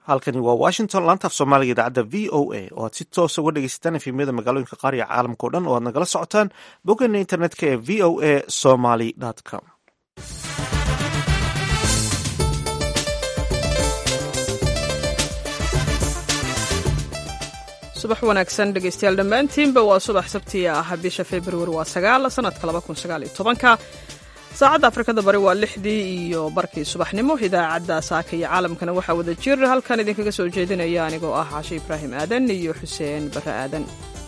halkani waa washington laanta af soomaaliga idaacadda v o a oo aad si toosa uga dhegeysataan efemyada magaalooyinka qaar iyo caalamka o dhan oo aad nagala socotaan boggeena internetka ee v o a somaly com subax wanaagsan dhegeystayaal dhammaantiinba waa subax sabti ah bisha februari waa sagaal sanadka laba kun sagaal iyo tobanka saacadda afrikada bari waa lixdii iyo barkii subaxnimo idaacadda saaka iyo caalamkana waxaa wada jir halkan idinkaga soo jeedinaya anigoo ah cashe ibraahim aadan iyo xuseen barre aadan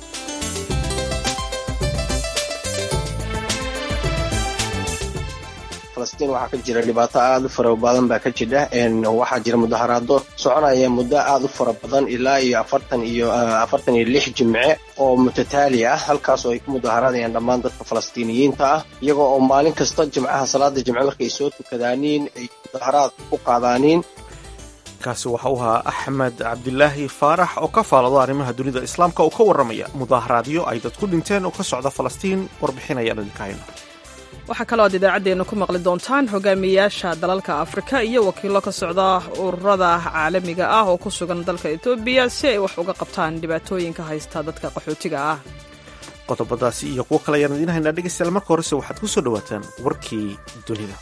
falastiin waxaa ka jira dhibaato aada u fara badan baa ka jira waxaa jira mudaharaado soconaya muddo aada u fara badan ilaa iyo afartan iyo afartan iyo lix jimce oo mutataali ah halkaas oo ay ku mudaharaadayaan dhammaan dadka falastiiniyiinta ah iyagoo oo maalin kasta jimcaha salaada jimce markay soo tukadaaniin ay mudaharaad ku qaadaaniin kaasi waxa uu ahaa axmed cabdilaahi faarax oo ka faalado arrimaha dunida islaamka oo ka warramaya mudaharaadyo ay dad ku dhinteen oo ka socda falastiin warbixinayaan idinka hayno waxaa kaloo aad idaacaddeenna ku maqli doontaan hogaamiyayaasha dalalka afrika iyo wakiillo ka socda ururada caalamiga ah oo ku sugan dalka etoobiya si ay wax uga qabtaan dhibaatooyinka haysta dadka qaxootiga ah qodobadaasi iyo kuwo kale ayaan idiin haynaa dhegeystayaal marka horese waxaad ku soo dhowaataan warkii dunida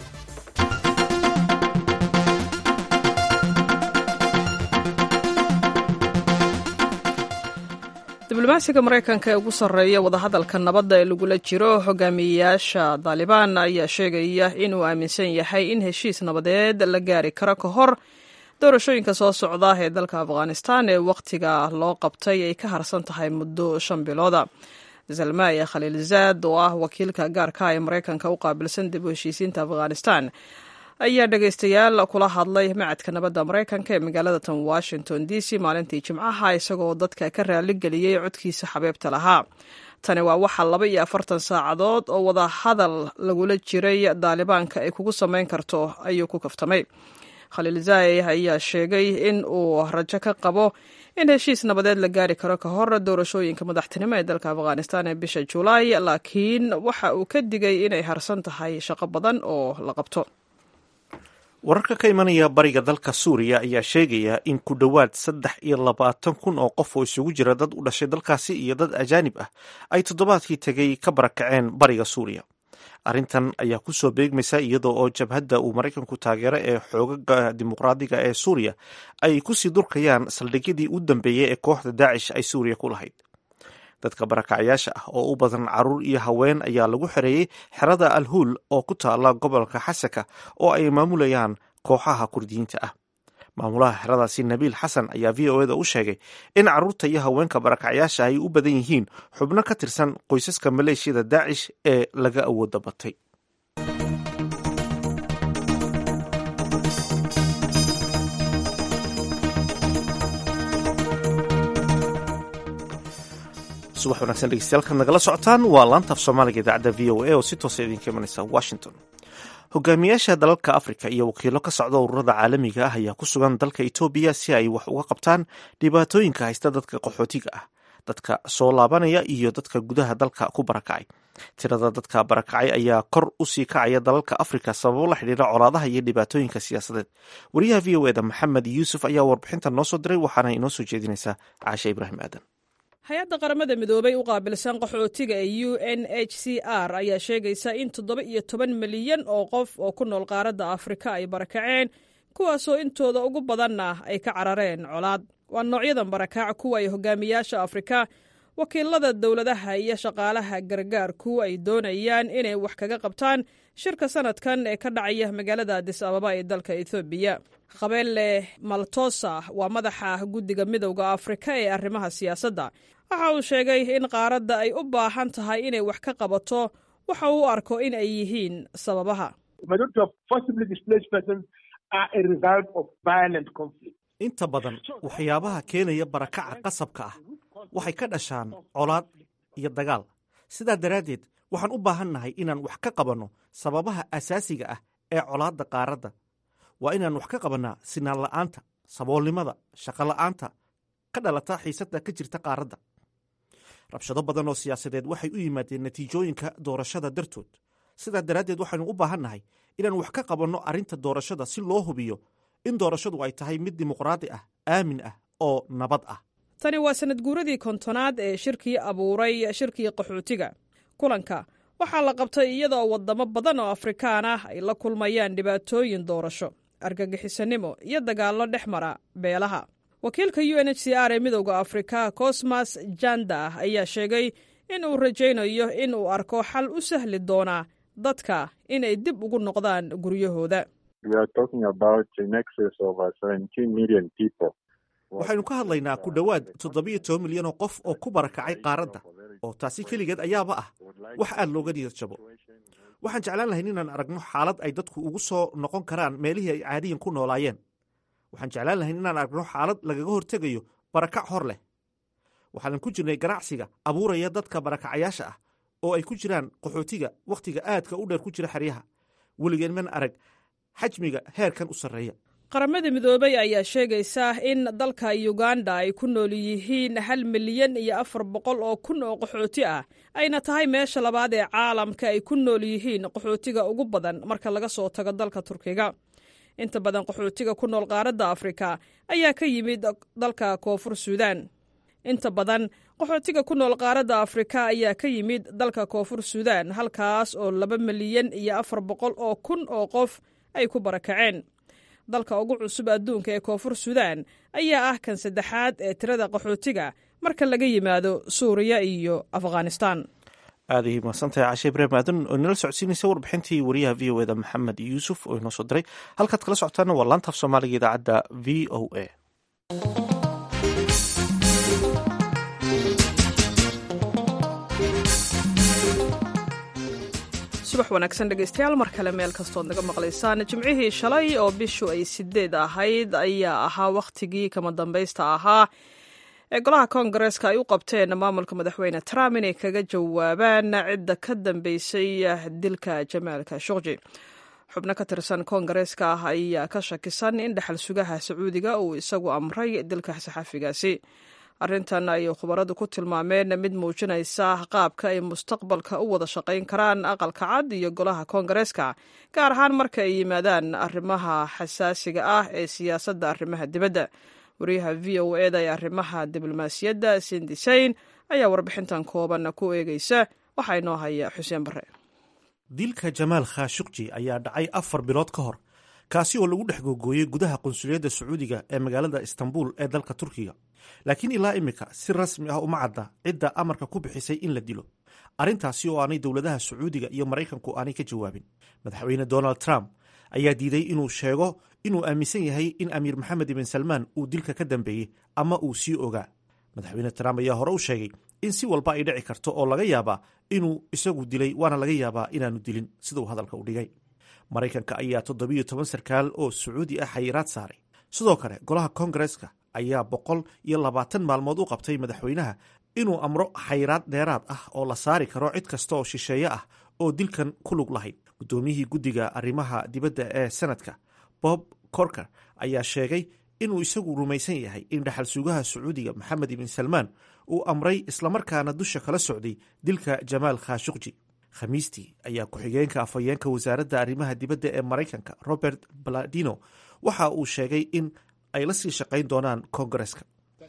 diblomaasiga maraykanka ee ugu sarreeya wadahadalka nabadda ee lagula jiro hogaamiyeyaasha daalibaan ayaa sheegaya inuu aaminsan yahay in heshiis nabadeed la gaari karo ka hor doorashooyinka soo socda ee dalka afghanistan ee wakhtiga loo qabtay ay ka harsan tahay muddo shan bilooda zalmaya khaliilzaad oo ah wakiilka gaarka ee maraykanka u qaabilsan dib u heshiisiinta afghanistan ayaa dhegaystayaal kula hadlay macadka nabadda maraykanka ee magaalada tan washington d c maalintii jimcaha isagoo dadka ka raaligeliyey codkiisa xabeebta lahaa tani waa waxaa laba iyo afartan saacadood oo wada hadal lagula jiray daalibaanka ay kugu samayn karto ayuu ku kaftamay khaliil zaay ayaa sheegay in uu rajo ka qabo in heshiis nabadeed la gaari karo ka hor doorashooyinka madaxtinimo ee dalka afghanistan ee bisha julaay laakiin waxa uu ka digay inay harsan tahay shaqo badan oo la qabto wararka ka imanaya bariga dalka suuriya ayaa sheegaya in ku dhowaad saddex iyo labaatan kun oo qof oo isugu jira dad u dhashay dalkaasi iyo dad ajaanib ah ay toddobaadkii tegay ka barakaceen bariga suuriya arrintan ayaa ku soo beegmaysa iyadoo oo jabhadda uu maraykanku taageero ee xoogaga dimuqraadiga ee suuriya ay kusii durkayaan saldhigyadii u dambeeyey ee kooxda daacish ay suuriya ku lahayd dadka barakacyaasha ah oo u badan caruur iyo haween ayaa lagu xereeyey xerada alhuul oo ku taala gobolka xasaka oo ay maamulayaan kooxaha kurdiyiinta ah maamulaha xeradaasi nabiil xasan ayaa v o eda u sheegay in caruurta iyo haweenka barakacyaasha ay u badan yihiin xubno ka tirsan qoysaska maleeshiyada daacish ee laga awooda batay subax wanagsan dhegeystayaal nagala socotaan waa laantaaf soomaaliga idaacadda v o a oo si toosa idinka imanaysa washington hogaamiyaasha dalalka afrika iyo wakiilo ka socda ururada caalamiga ah ayaa ku sugan dalka etoobiya si ay wax uga qabtaan dhibaatooyinka haysta dadka qaxootiga ah dadka soo laabanaya iyo dadka gudaha dalka ku barakacay tirada dadka barakacay ayaa kor u sii kacaya dalalka afrika sababo la xidhiira colaadaha iyo dhibaatooyinka siyaasadeed wariyaha v o eda maxamed yuusuf ayaa warbixinta noo soo diray waxaana inoo soo jeedinaysaa caashe ibraahim aadan hay-adda qaramada midoobay u qaabilsan qaxootiga ee u n h c r ayaa sheegaysa in toddoba iyo toban milyan oo qof oo ku nool qaaradda afrika ay barakaceen kuwaasoo intooda ugu badanna ay ka carareen colaad waa noocyadan barakaac kuwa ay hogaamiyaasha afrika wakiilada dowladaha iyo shaqaalaha gargaarku ay doonayaan inay wax kaga qabtaan shirka sanadkan ee ka dhacaya magaalada adis ababa ee dalka ethoobiya khabele maltosa waa madaxa guddiga midowda afrika ee arrimaha siyaasadda waxa uu sheegay in qaaradda ay u baahan tahay inay wax ka qabato waxa uu u arko in ay yihiin sababaha inta badan waxyaabaha keenaya barakaca qasabka ah waxay ka dhashaan colaad iyo dagaal sidaa daraaddeed waxaan u baahannahay inaan wax ka qabanno sababaha asaasiga ah ee colaadda qaaradda waa inaan wax ka qabannaa sinaan la'aanta saboolnimada shaqola'aanta ka dhalata xiisadda ka jirta qaaradda rabshado badan oo siyaasadeed waxay u yimaadeen natiijooyinka doorashada dartood sidaa daraaddeed waxaynu u baahannahay inaan wax ka qabanno arrinta doorashada si loo hubiyo in doorashadu ay tahay mid dimuqraadi ah aamin ah oo nabad ah tani waa sanad guuradii kontonaad ee shirkii abuuray shirkii qaxootiga kulanka waxaa la qabtay iyadoo waddamo badan oo afrikaan ah ay la kulmayaan dhibaatooyin doorasho argagixisanimo iyo dagaallo dhex mara beelaha wakiilka u n h c r ee midowda afrika cosmas janda ayaa sheegay in uu rajaynayo in uu arko xal u sahli doona dadka inay dib ugu noqdaan guryahooda waxaynu ka hadlaynaa ku dhowaad toddobiyo toban milyan oo qof oo ku barakacay qaaradda oo taasi keligeed ayaaba ah wax aad looga niyad jabo waxaan jeclaan lahayn inaan aragno xaalad ay dadku ugu soo noqon karaan meelihii ay caadiyan ku noolaayeen waxaan jeclaan lahayn inaan aragno xaalad lagaga hortegayo barakac hor leh waxaanan ku jirnay ganacsiga abuuraya dadka barakacayaasha ah oo ay ku jiraan qaxootiga wakhtiga aadka u dheer ku jira xeryaha weligeen man arag xajmiga heerkan u sarreeya qaramada midoobay ayaa sheegaysa in dalka uganda ay ku nool yihiin hal milyan iyo afar boqol oo kun oo qaxooti ah ayna tahay meesha labaad ee caalamka ay ku nool yihiin qaxootiga ugu badan marka laga soo tago dalka turkiga inta badan qaxootiga ku nool qaaradda afrika ayaa ka yimid dalka koonfur suudaan inta badan qaxootiga ku nool qaaradda afrika ayaa ka yimid dalka koonfur suudaan halkaas oo laba milyan iyo afar boqol oo kun oo qof ay ku barakaceen dalka ugu cusub adduunka ee koonfur suudaan ayaa ah kan saddexaad ee tirada qaxootiga marka laga yimaado suuriya iyo afghanistan aaday mahadsantahay cashe ibraahim aadan oo inala socodsiinaysa warbixintii wariyaha v o eda maxamed yuusuf oo inoo soo diray halkaad kala socotaana waa laantaaf soomaaliga idaacadda v o a subax wanaagsan dhegeystayaal mar kale meel kastood naga maqlaysaan jimcihii shalay oo bishu ay sideed ahayd ayaa ahaa wakhtigii kama dambaysta ahaa ee golaha koongareeska ay u qabteen maamulka madaxweyne trump inay kaga jawaabaan cidda ka dambeysay dilka jamaal khashogji xubno ka tirsan koongareeska ah ayaa ka shakisan in dhexal sugaha sacuudiga uu isagu amray dilka saxafigaasi arrintan ayay khubaradu ku tilmaameen mid muujinaysa qaabka ay mustaqbalka u wada shaqayn karaan aqalka cad iyo golaha koongareeska gaar ahaan marka ay yimaadaan arrimaha xasaasiga ah ee siyaasadda arrimaha dibadda wariyaha v o eda ee arrimaha diblomaasiyadda sindisayn ayaa warbixintan kooban ku eegeysa waxaa inoo haya xuseen bare dilka jamaal khashukji ayaa dhacay afar bilood ka hor kaasi oo lagu dhex googooyey gudaha qunsuliyadda sacuudiga ee magaalada istanbul ee dalka turkiga laakiin ilaa imika si rasmi ah uma cadda cidda amarka ku bixisay in la dilo arrintaasi oo aanay dowladaha sacuudiga iyo maraykanku aanay ka jawaabin madaxweyne donald trump ayaa diiday inuu sheego inuu aaminsan yahay in amiir maxamed ibn salmaan uu dilka ka dambeeyey ama uu sii ogaa madaxweyne trump ayaa hore u sheegay in si walba ay dhici karto oo laga yaabaa inuu isagu dilay waana laga yaabaa inaanu dilin siduu hadalka u dhigay maraykanka ayaa toddobiyo toban sarkaal oo sacuudi ah xayiraad saaray sidoo kale golaha koongareeska ayaa boqol iyo labaatan maalmood u qabtay madaxweynaha inuu amro xayiraad dheeraad ah oo la saari karo cid kasta oo shisheeye ah oo dilkan ku lug lahayd guddoomiyihii guddiga arrimaha dibadda ee senadka bob corker ayaa sheegay inuu isagu rumaysan yahay in dhexal sugaha sacuudiga maxamed ibn salmaan uu amray islamarkaana dusha kala socday dilka jamaal khashukji khamiistii ayaa ku-xigeenka afhayeenka wasaaradda arrimaha dibadda ee maraykanka robert baladino waxa uu sheegay in ay la sii shaqayn doonaan koongareska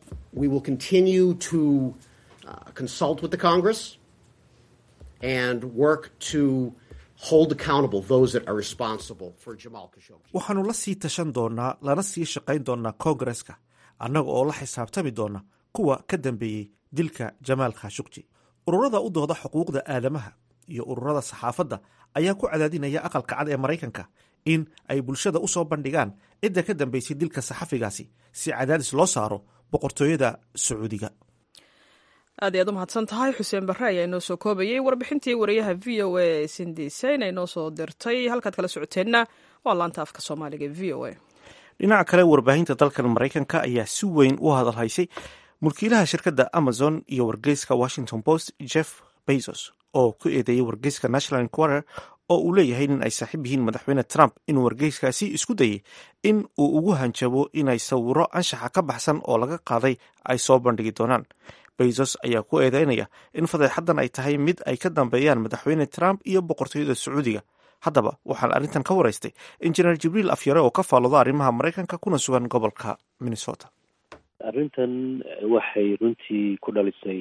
waxaanu la sii tashan doonaa lana sii shaqayn doonaa koongareska annaga oo la xisaabtami doona kuwa ka dambeeyey dilka jamaal khashukji ururada u dooda xuquuqda aadamaha iyo ururada saxaafadda ayaa ku cadaadinaya aqalka cad ee maraykanka in ay bulshada u soo bandhigaan cidda ka dambeysay dilka saxafigaasi si cadaadis loo saaro boqortooyada sacuudiga aad ayaad u mahadsan tahay xuseen barre ayaa inoo soo koobayey warbixintii wariyaha v o a sindisayn ay noo soo dirtay halkaad kala socoteenna waa laanta afka soomaaliga v o a dhinaca kale warbaahinta dalkan maraykanka ayaa si weyn u hadalhaysay mulkiilaha shirkadda amazon iyo wargeyska washington post jeff bezos oo ku eedeeyey wargeyska national inquirer oo uu leeyahay in ay saaxiib yihiin madaxweyne trump inuu wargeyskaasi isku dayey in uu ugu hanjabo inay sawiro anshaxa ka baxsan oo laga qaaday ay soo bandhigi doonaan bezos ayaa ku eedeynaya in fadeexaddan ay tahay mid ay ka dambeeyaan madaxweyne trump iyo boqortooyada sacuudiga haddaba waxaan arrintan ka waraystay injineer jibriil afyare oo ka faalooda arrimaha maraykanka kuna sugan gobolka minnesota arrintan waxay runtii ku dhalisay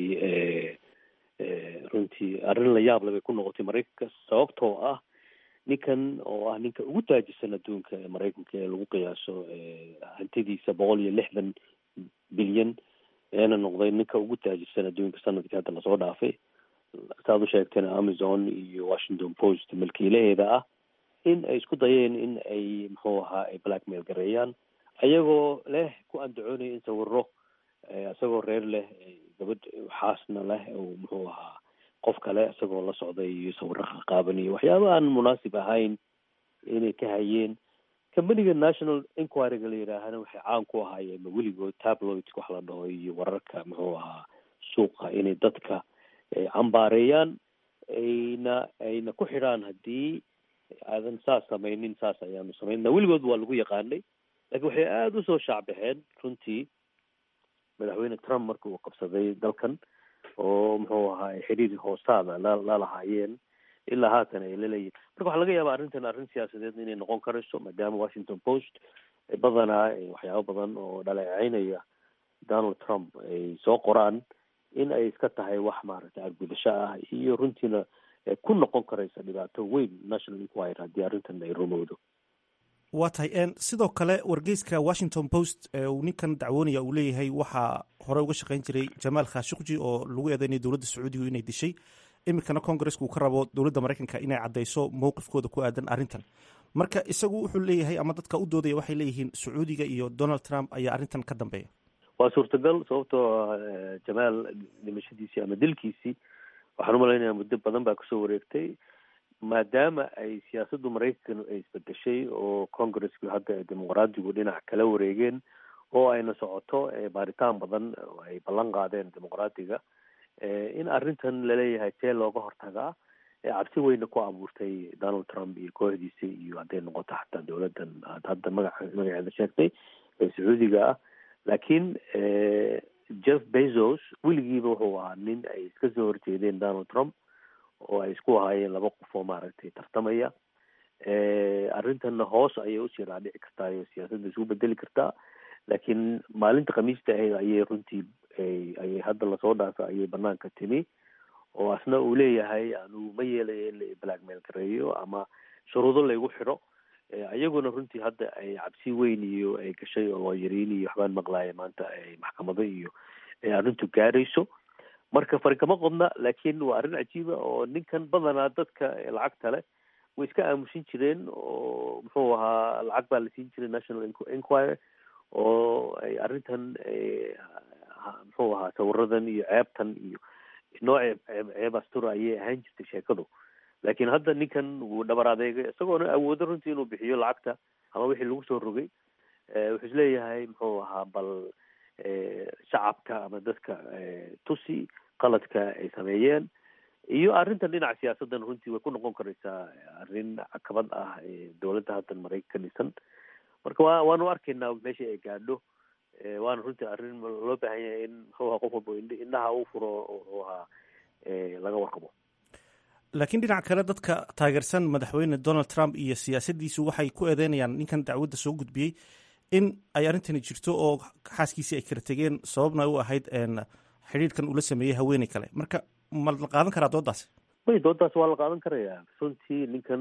runtii arrin la yaab leh bay ku noqotay maraykanka sababtoo ah ninkan oo ah ninka ugu taajisan adduunka ee maraykanka ee lagu qiyaaso hantidiisa boqol iyo lixdan bilyan eena noqday ninka ugu taajisan adduunka sanadkii hadda lasoo dhaafay saad u sheegteen amazon iyo washington post milkiilaheeda ah in ay isku dayeen in ay muxuu ahaa ay blackmail gareeyaan ayagoo leh ku andacoonaya in sawiro isagoo reer leh gabadh xaasna leh oo muxuu ahaa qof kale isagoo la socday iyo sawiro qaqaaban iyo waxyaaba aan munaasib ahayn inay ka hayeen companiga national inquiryga la yidhaahana waxay caan ku ahaayeen weligood tabloid wax la dhaho iyo wararka muxuu ahaa suuqa inay dadka cambaareeyaan ayna ayna ku xidhaan haddii aadan saas samaynin saas ayaanu samaynna weligood waa lagu yaqaanay laakiin waxay aada usoo shaacbaxeen runtii madaxweyne trump marka uu qabsaday dalkan oo muxuu ahaa xiriir hoostaada la la lahaayeen ilaa haatan ay laleeyihin marka waxaa laga yaabaa arrintan arrin siyaasadeed inay noqon karayso maadaama washington post badanaa waxyaabo badan oo dhaleeceynaya donald trump ay soo qoraan in ay iska tahay wax maaragtay argudasho ah iyo runtiina ku noqon karaysa dhibaato weyn national inquiry haddii arrintan ay rumowdo waa tahay sidoo kale wargeyska washington post uu ninkan dacwoonaya uu leeyahay waxaa hore uga shaqeyn jiray jamaal khashukji oo lagu eedeynaya dowladda sacuudigu inay dishay iminkana congaresska uu ka rabo dowladda maraykanka inay caddeyso mowqifkooda ku aadan arrintan marka isagu wuxuu leeyahay ama dadka u doodaya waxay leeyihiin sacuudiga iyo donald trump ayaa arrintan ka dambeeya waa suurtagal sababtoo jamaal dhimashadiisii ama dilkiisii waxaan umalaynaya muddo badan baa kasoo wareegtay maadaama ay siyaasaddu maraykan ay isbedeshay oo congresski hadda dimuqraadigu dhinac kala wareegeen oo ayna socoto baaritaan badan oo ay ballan qaadeen dimuqraadiga in arrintan laleeyahay see looga hortagaa cabsi weyna ku abuurtay donald trump iyo kooxdiisa iyo hadday noqoto xataa dowladdan aad hadda magaca magaceeda sheegtay ee sacuudiga ah laakiin jeff bezos weligiiba wuxuu ahaa nin ay iska soo horjeedeen donald trump oo ay isku ahaayeen laba qof oo maaragtay tartamaya arrintanna hoos ayay usii dhaadhici kartaa iyo siyaasadda isugu bedeli kartaa laakiin maalinta khamiista ahayd ayay runtii ayay hadda lasoo dhaafay ayay banaanka timi oo asna uu leeyahay anu ma yeelayo in la blackmail gareeyo ama shuruudo laygu xidho iyaguna runtii hadda ay cabsi weyn iyo ay gashay oo looyariin iyo waxbaan maqlaaya maanta ay maxkamado iyo arrintu gaarayso marka fari kama qodna laakiin waa arrin cajiiba oo ninkan badanaa dadka lacagta leh way iska aamusin jireen oo muxuu ahaa lacag baa la siin jiray national inquiry oo ay arrintan muxuu ahaa sawiradan iyo ceebtan iyo nooc ceeb ceeb astura ayay ahaan jirtay sheekadu laakiin hadda ninkan wuu dhabar adeegay isagoona awoodo runtii inuu bixiyo lacagta ama wixii lagu soo rogay wuxuu isleeyahay muxuu ahaa bal shacabka ama dadka tusi qaladka ay sameeyeen iyo arrintan dhinaca siyaasaddan runtii way ku noqon karaysaa arrin cakabad ah dowladda haddan maraykan ka dhisan marka wa waanu arkaynaa meesha ay gaadho waana runtii arrin loo baahan yahay in muxuu ahaa qof walba indhaha u furo muxuu ahaa laga warqabo laakiin dhinaca kale dadka taageersan madaxweyne donald trump iyo siyaasaddiisu waxay ku eedeynayaan ninkan dacwadda soo gudbiyey in ay arrintani jirto oo xaaskiisii ay kala tegeen sababna u ahayd xidhiirkan ula sameeyey haweeney kale marka ma la qaadan karaa doodaasi may doodaas waa la qaadan karayaa runtii ninkan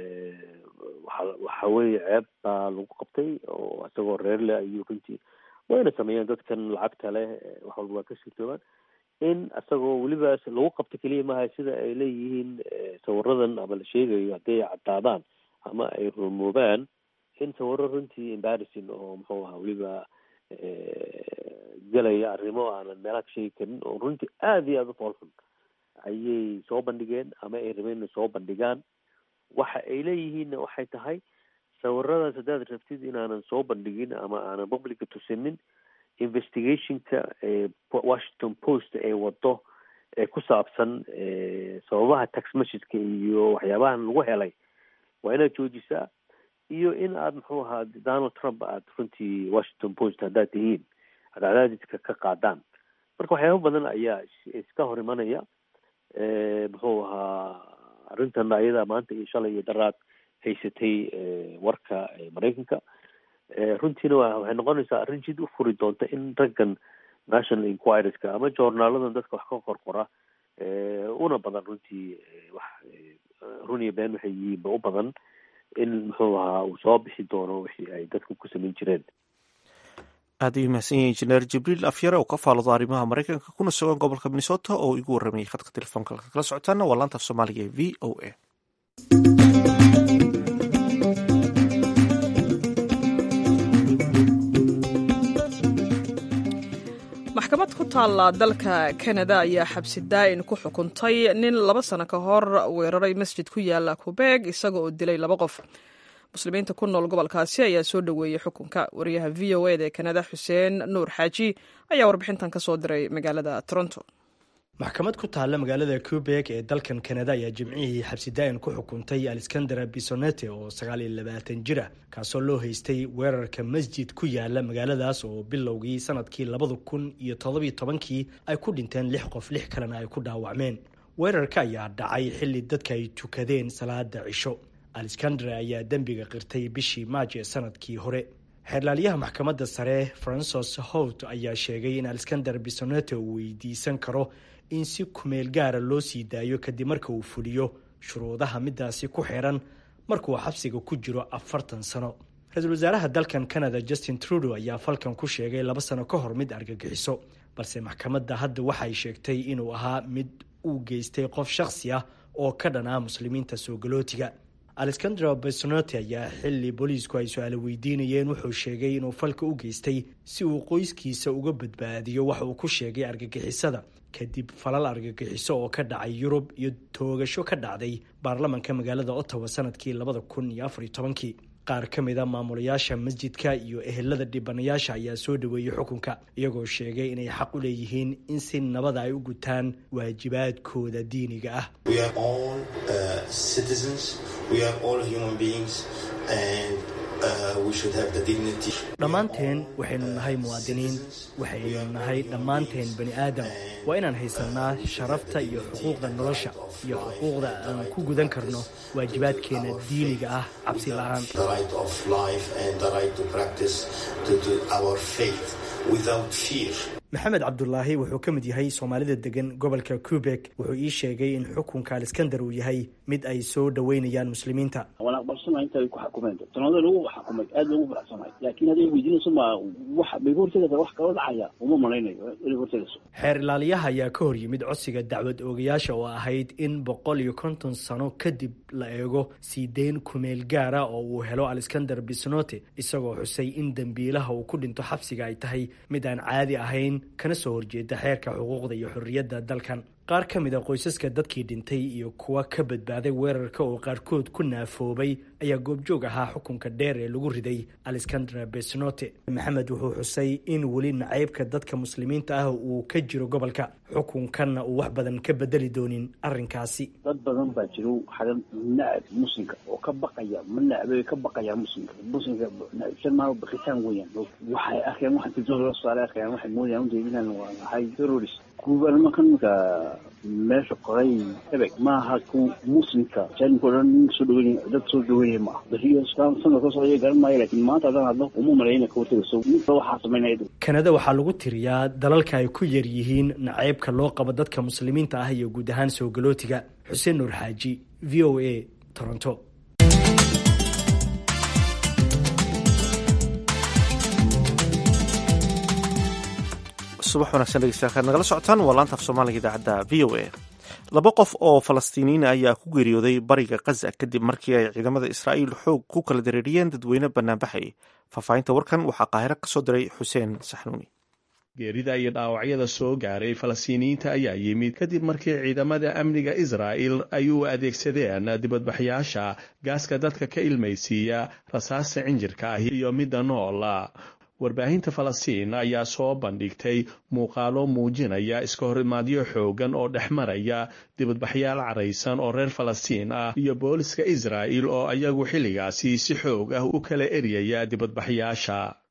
waxa waxa weeye ceeb baa lagu qabtay oo isagoo reer leh ayuu runtii wayna sameeyeen dadkan lacagta leh wax walba waa ka suurtoobaan in isagoo weliba lagu qabto keliya maaha sida ay leeyihiin sawiradan ama la sheegayo hadday caddaadaan ama ay rumoobaan in sawiro runtii embarrassing oo muxuu ahaa weliba gelaya arrimo aanan meelaha ka sheegi karin oo runtii aada iyo aada u foolxun ayay soo bandhigeen ama ay rabeen inay soo bandhigaan waxa ay leeyihiinna waxay tahay sawiradaas haddaad rabtid inaanan soo bandhigin ama aanan publica tusinin investigationka washington post ee wado ee ku saabsan sababaha tax messageka iyo waxyaabahan lagu helay waa inaad joojisaa iyo in aad muxuu ahaa donald trump aad runtii washington post haddaad tihiin aad cadaadiska ka qaadaan marka waxyaaba badan ayaa iska hor imanaya muxuu ahaa arrintan ayadaa maanta iyo shalay iyo daraad haysatay warka maraykanka runtiina waxay noqonaysaa arrin jid u furi doonta in raggan national inquireska ama joornaaladan dadka wax ka qorqora una badan runtii wax run iyo been waxay yihiinba u badan in muxuu ahaa uu soo bixi doono wixii ay dadku ku samayn jireen aad ayuu mahadsan yahay injineer jibriil afyare oo ka faalado arrimaha maraykanka kuna sugan gobolka minnesota oo igu warramayay khadka telefoonka halka kala socotaana waa laanta af soomaaliga ee v o a maxkamad ku taalla dalka kanada ayaa xabsi daa'in ku xukuntay nin laba sano ka hor weeraray masjid ku yaala kubeeg isaga oo dilay laba qof muslimiinta ku nool gobolkaasi ayaa soo dhoweeyey xukunka wariyaha v o eda ee kanada xuseen nuur xaaji ayaa warbixintan ka soo diray magaalada toronto maxkamad ku taalla magaalada cubeg ee dalkan kanada ayaa jimcihii xabsidaa'in ku xukuntay alexandera bisonete oo sagaal iyo labaatan jir ah kaasoo loo haystay weerarka masjid ku yaala magaaladaas oo bilowgii sanadkii labada kun iyo todobiyo tobankii ay ku dhinteen lix qof lix kalena ay ku dhaawacmeen weerarka ayaa dhacay xilli dadka ay tukadeen salaada cisho alexandera ayaa dembiga qirtay bishii maaj ee sanadkii hore xeerlaaliyaha maxkamadda sare francis hout ayaa sheegay in alexander bisonete uu weydiisan karo in si kumeel gaara loo sii daayo kadib marka uu fuliyo shuruudaha midaasi ku xiran markuu xabsiga ku jiro afartan sano ra-iisul wasaaraha dalkan canada justin trudeau ayaa falkan ku sheegay laba sano ka hor mid argagixiso balse maxkamadda hadda waxay sheegtay inuu ahaa mid uu geystay qof shakhsi ah oo ka dhan ah muslimiinta soo galootiga alexandra besnote ayaa xili booliisku ay su-aalo weydiinayeen wuxuu sheegay inuu falka u geystay si uu qoyskiisa uga badbaadiyo waxa uu ku sheegay argagixisada kadib falal argagixiso oo ka dhacay yurub iyo toogasho ka dhacday baarlamanka magaalada ottawa sanadkii labada kun iyo afar iyo tobankii qaar ka mid a maamulayaasha masjidka iyo ehelada dhibanayaasha ayaa soo dhaweeyey xukunka iyagoo sheegay inay xaq u leeyihiin in si nabada ay u gutaan waajibaadkooda diiniga ah dhammaanteen waxaynu nahay muwaadiniin waxaynu nahay dhammaanteen bani aadam waa inaan haysanaa sharafta iyo xuquuqda nolosha iyo xuquuqda aan ku gudan karno waajibaadkeena diiniga ah cabsi la-aan maxamed cabdulaahi wuxuu ka mid yahay soomaalida degan gobolka cubeg wuxuu ii sheegay in xukunka alexander uu yahay mid ay soo dhaweynayaan muslimiinta waan aqbalsanahay inta ay ku xukumeen sanado lagu xukumay aad loogu faraxsanahay laakiin hadday weydiinayso ma wax bay hortegaysa wax kala dhacaya uma malaynayo inay hortegayso xeer ilaaliyaha ayaa ka hor yimid codsiga dacwad oogayaasha oo ahayd in boqol iyo konton sano kadib la eego sii deyn kumeel gaara oo uu helo alexander bisnote isagoo xusay in dembiilaha uu ku dhinto xabsiga ay tahay mid aan caadi ahayn kana soo horjeeda xeerka xuquuqda iyo xorriyadda dalkan qaar ka mid a qoysaska dadkii dhintay iyo kuwa ka badbaaday weerarka oo qaarkood ku naafoobay ayaa goobjoog ahaa xukunka dheer ee lagu riday alexandra besnote maxamed wuxuu xusay in weli nacaybka dadka muslimiinta ah uu ka jiro gobolka xukunkanna uu wax badan ka bedeli doonin arrinkaasi dad badan baa jiro xagan nacab muslimka oo ka baqaya ma nacbay ka baqaya muslimka muslimka nacibsan maa baqitaan weeyaan waxay arkeen waxaan tildoon loo saaray arkeen waxay moodayaan ujeedinaan waa nahay terrorist kuwa nimankan marka meesha qoray ebeg maaha ku muslimka jaalimka o dhan soo dhaweynay dad soo dhaweynaya ma ah beriyo sanad ka socday garan maayo laakiin maanta haddaan hadlo uma malayna ka hortagayso ninka waxaa samaynaya kanada waxaa lagu tiriyaa dalalka ay ku yar yihiin nacaybka loo qabo dadka muslimiinta ah iyo guud ahaan soo galootiga xuseen nuur xaaji v o a toronto subax wanaagsan dhegeystayaal nagala socotaan waa laanta af soomaaliga idaacadda v o a laba qof oo falastiiniyiin ayaa ku geeriyooday bariga khaza kadib markii ay ciidamada israa'iil xoog ku kala dareeriyeen dadweyne banaanbaxay faahfaahinta warkan waxaa qaahiro ka soo diray xuseen saxnuuni geerida iyo dhaawacyada soo gaaray falastiiniyiinta ayaa yimid kadib markii ciidamada amniga israa'il ay u adeegsadeen dibadbaxyaasha gaaska dadka ka ilmaysiiya rasaasta cinjirka ah iyo midda noola warbaahinta falastiin ayaa soo bandhigtay muuqaalo muujinaya iska horimaadyo xoogan oo dhex maraya dibadbaxyaal caraysan oo reer falastiin ah iyo booliska israa'il oo ayagu xilligaasi si xoog ah u kala eryaya dibadbaxyaasha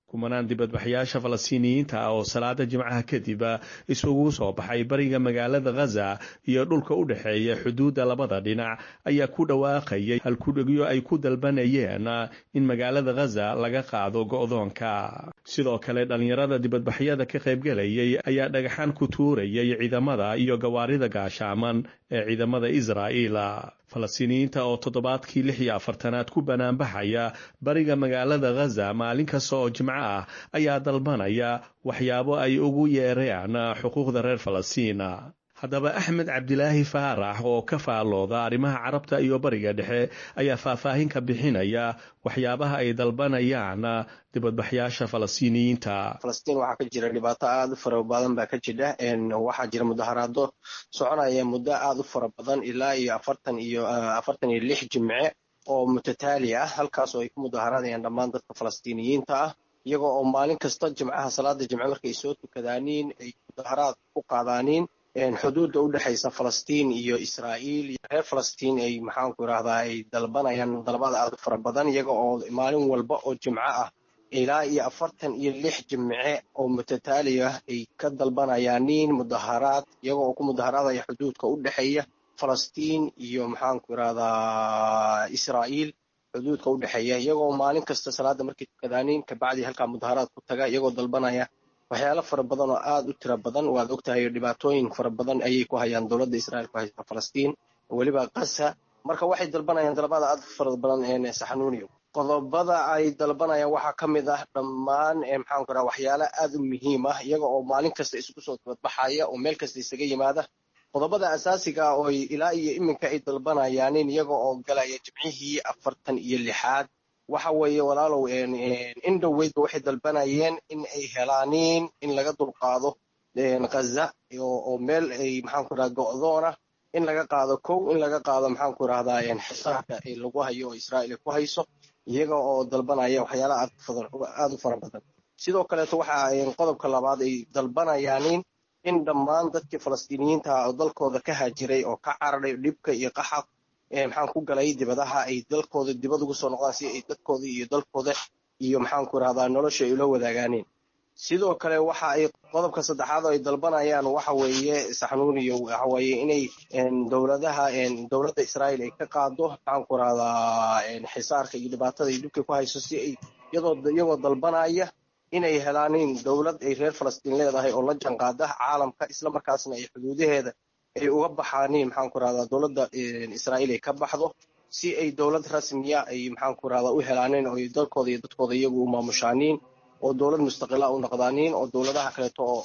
kumanaan dibadbaxyaasha falastiiniyiinta ah oo salaada jimcaha kadib isugu soo baxay bariga magaalada khaza iyo dhulka u dhexeeya xuduudda labada dhinac ayaa ku dhawaaqayay halkudhegyo ay ku dalbanayeen in magaalada khaza laga qaado go'doonka sidoo kale dhallinyarada dibadbaxyada ka qaybgelayay ayaa dhagaxaan ku tuurayay ciidamada iyo gawaarida gaashaaman ee ciidamada israa'iil falastiiniyiinta oo toddobaadkii lix iyo afartanaad ku banaanbaxaya bariga magaalada khaza maalin kasta oo jimco ah ayaa dalbanaya waxyaabo ay ugu yeereen xuquuqda reer falastiin haddaba axmed cabdilaahi faarax oo ka faallooda arrimaha carabta iyo bariga dhexe ayaa faahfaahin ka bixinaya waxyaabaha ay dalbanayaan dibadbaxyaasha falastiiniyiinta falastiin waxaa ka jira dhibaato aada u fara badan baa ka jidha waxaa jira mudaharaado soconaya muddo aada u fara badan ilaa iyo afartan iyo afartan iyo lix jimce oo mutataali ah halkaas oo ay ku mudaharaadayaan dhammaan dadka falastiiniyiinta ah iyagoo oo maalin kasta jimcaha salaada jimce markay soo tukadaaniin ay mudaharaad ku qaadaaniin xuduudda u dhexaysa falastiin iyo israa'iil iyo reer falastiin ay maxaanku idhahdaa ay dalbanayaan dalabada aada u fara badan iyaga oo maalin walba oo jimco ah ilaa iyo afartan iyo lix jimce oo mutataali ah ay ka dalbanayaan nin mudaharaad iyaga oo ku mudaharaadaya xuduudka u dhexeeya falastiin iyo maxaanku idhahdaa israa'iil xuduudka u dhexeeya iyagoo maalin kasta salaada markay tukadaaniin kabacdii halkaa mudaharaad ku taga iyagoo dalbanaya waxyaalo fara badan oo aada u tira badan waad ogtahay dhibaatooyin fara badan ayay ku hayaan dowladda israa'iil ku haysta falastiin weliba kasa marka waxay dalbanayaan dalabada aada fara badan ee saxanuuniyo qodobada ay dalbanayaan waxaa ka mid ah dhammaan maxaanku raha waxyaalo aada u muhiim ah iyaga oo maalin kasta isugu soo dabadbaxaya oo meel kasta isaga yimaada qodobada asaasiga ah oo ilaa iyo iminka ay dalbanayaanin iyaga oo galaya jimcihii afartan iyo lixaad waxa weeye walaalow in dhoweydba waxay dalbanayeen in ay helaaniin in laga dulqaado khaza oo meel ay maxaanku raha go'doona in laga qaado kow in laga qaado maxaanku rahdaa xisaarka lagu hayo oo israa'iil ay ku hayso iyaga oo dalbanaya waxyaala aada u fara badan sidoo kaleeto waxa qodobka labaad ay dalbanayaanin in dhammaan dadkii falastiiniyiinta oo dalkooda ka haajiray oo ka cararay dhibka iyo qaxa maxaan ku galay dibadaha ay dalkooda dibad ugu soo noqdaan si ay dadkooda iyo dalkooda iyo maxaanku rahdaa nolosha ay ula wadaagaaneen sidoo kale waxa ay qodobka saddexaad oo ay dalbanayaan waxa weeye saxnuuniyo waxa weeye inay dowladaha dowladda israa'iil ay ka qaado maxaanku rahdaa xisaarka iyo dhibaatada iyo dhibka ku hayso si ay iyadoo iyagoo dalbanaya inay helaanin dowlad ay reer falastiin leedahay oo la janqaada caalamka isla markaasna ay xuduudaheeda ay uga baxaaniin maxaanku rahdaa dowladda israa'iil ay ka baxdo si ay dowlad rasmiya ay maxaanku rahdaa u helaanin oo dalkooda iyo dadkooda iyagu u maamushaaniin oo dowlad mustaqila u noqdaaniin oo dowladaha kaleeto oo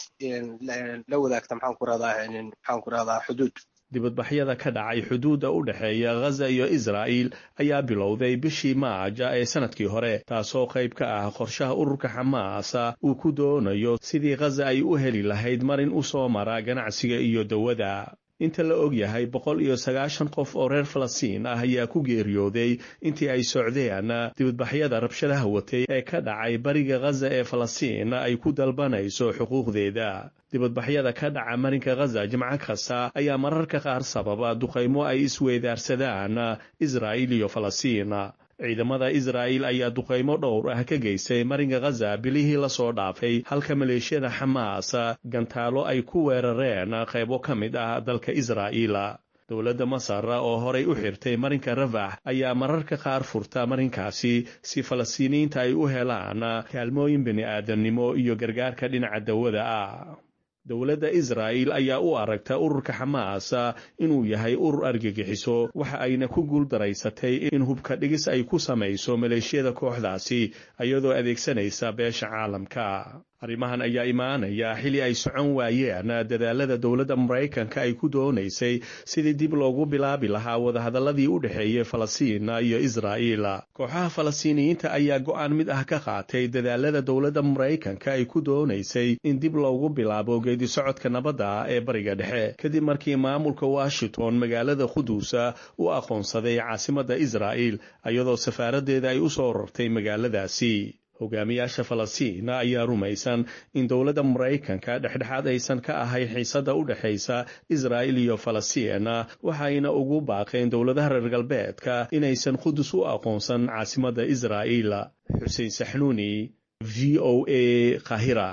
la wadaagta maxaanku rahdaa maxaanku rahdaa xuduud dibadbaxyada ka dhacay xuduudda u dhexeeya khaza iyo israa'iil ayaa bilowday bishii maaja ee sanadkii hore taasoo qayb ka ah qorshaha ururka xamaasa uu ku doonayo sidii khaza ay u heli lahayd marin u soo mara ganacsiga iyo dawada inta la og yahay boqol iyo sagaashan qof oo reer falastiin ah ayaa ku geeriyooday intii ay socdeen dibadbaxyada rabshadaha watay ee ka dhacay bariga khaza ee falastiin ay ku dalbanayso xuquuqdeeda dibadbaxyada ka dhaca marinka khaza jimco kasta ayaa mararka qaar sababa duqaymo ay isweydaarsadaan israa'iil iyo falastiin ciidamada israa'iil ayaa duqaymo dhowr ah ka geystay marinka khaza bilihii lasoo dhaafay halka maleeshiyada xamaas gantaalo ay ku weerareen qaybo ka mid ah dalka israa'iil dowladda masar oo horay u xirtay marinka rafax ayaa mararka qaar furta marinkaasi si falastiiniyiinta ay u helaan kaalmooyin bini'aadamnimo iyo gargaarka dhinaca dawada ah dowladda israa'iil ayaa u aragta ururka xamaas inuu yahay urur argagixiso waxa ayna ku guuldaraysatay in hubka dhigis ay ku samayso maleeshiyada kooxdaasi iyadoo adeegsanaysa beesha caalamka arrimahan ayaa imaanaya xili ay socon waayeen dadaalada dowladda maraykanka ay ku doonaysay sidii dib loogu bilaabi lahaa wadahadalladii u dhexeeyey falastiin iyo israa'iil kooxaha falastiiniyiinta ayaa go'aan mid ah ka qaatay dadaalada dowladda maraykanka ay ku doonaysay in dib loogu bilaabo geedi socodka nabadda ee bariga dhexe kadib markii maamulka washington magaalada quduusa u aqoonsaday caasimadda israa'iil iyadoo safaaraddeeda ay u soo rartay magaaladaasi hogaamiyaasha falastiin ayaa rumaysan in dowladda maraykanka dhexdhexaad aysan ka ahayn xiisadda u dhexaysa israa'iil iyo falastiin waxayna ugu baaqeen dowladaha reer galbeedka inaysan qudus u aqoonsan caasimadda israa'iil xuseen saxnuuni v o a kahira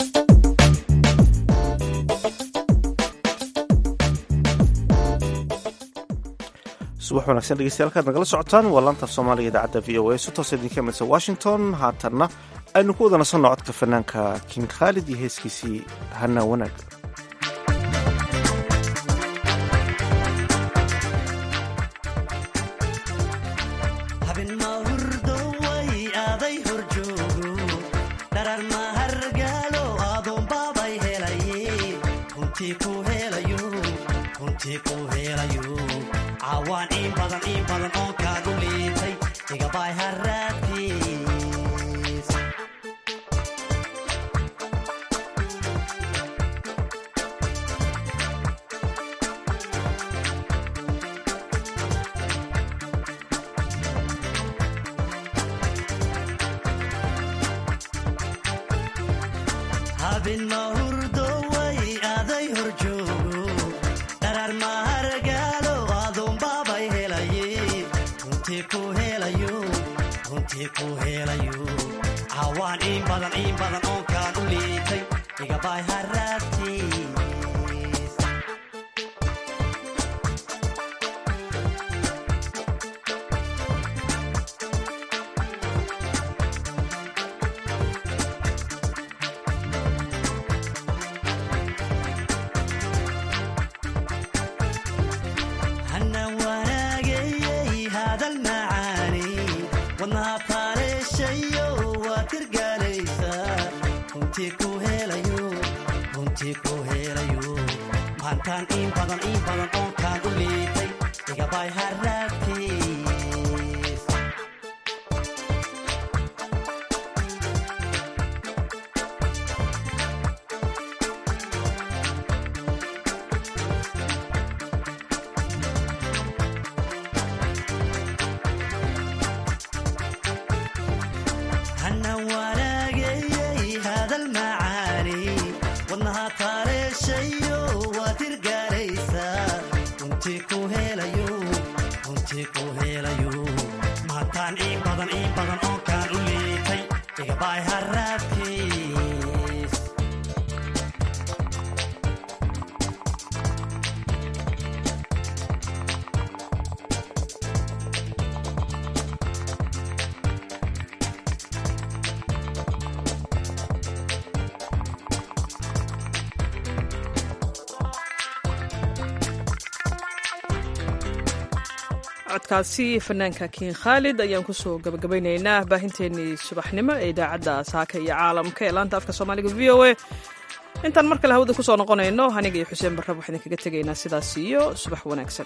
subax wanagsan dhegeystayaal kaad nagala socotaan waa laanta af soomaaliga idaacadda v o a si toos idinka imadsa washington haatanna aynu ku wada nasanno codka fanaanka king khaalid iyo heeskiisii hana wanaag awaan in badan in badan oon kaagu liitay igabay haraadkiis habin mahurdo way aday hor joogo dharar mahargaalo adoonbaabay helaye runtii ku helayo runtii ku helayo cawaan in badan in badan oon kaan u liitay igabay haraadkiis hana wanaagayey hadal macaani wadnaha taaleeshayo waa tirgaalaysaa runtii ku helayo runtii ku helayo maantaan in badan in badan oon kaan u liitay igabay haraadkiis hana wanaagayey hadal macaani wadnaha taaleeshayo waa tirgaalaysaa runtii ku helayo runtii ku helayo maantaan in badan in badan oon kaan u liitay igabay haraadkiis codkaasi fanaanka kiin khaalid ayaan kusoo gabagabaynaynaa baahinteennii subaxnimo ee idaacadda saaka iyo caalamka ee laanta afka soomaaliga v o a intaan mar kale hawada kusoo noqonayno aniga iyo xuseen barrab waxaan idinkaga tegaynaa sidaas iyo subax wanaagsan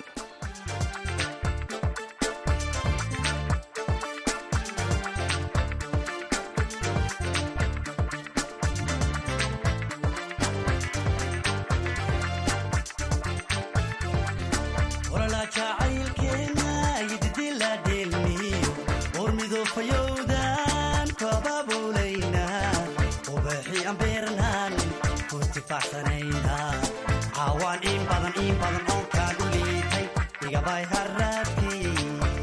olala jacaylkeena yididila dheelmiyo ormidofayowdan kababulayna ubaxi ambeernan kuntifaxsanayna cawaan in badan in badan oon kaan u liitay igabay haraadkiis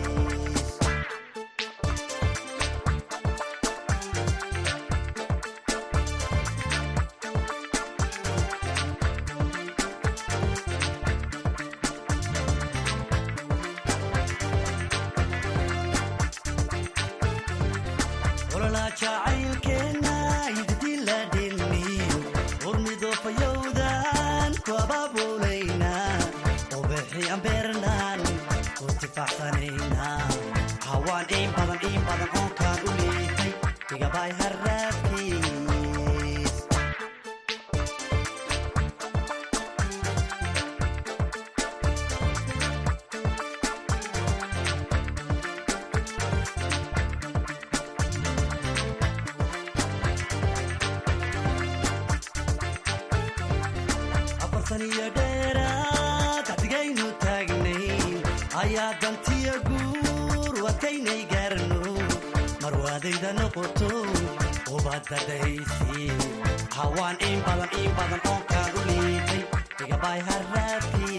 olala jacaylkeena yididila dheelmiyo ormidofayowdan kababulayna ubaxi ambeernan kuntifaxsanayna cawaan in badan in badan oon kaan u liitay igabay haraadkiis afartan iyo dheeraad axdigaynu taagnayn ayaa dantiya guur wadkaynay gaarno marwaadayda noqoto ubadadaysi hawaan in badan in badan oon kaan u liitay igabay haraadkii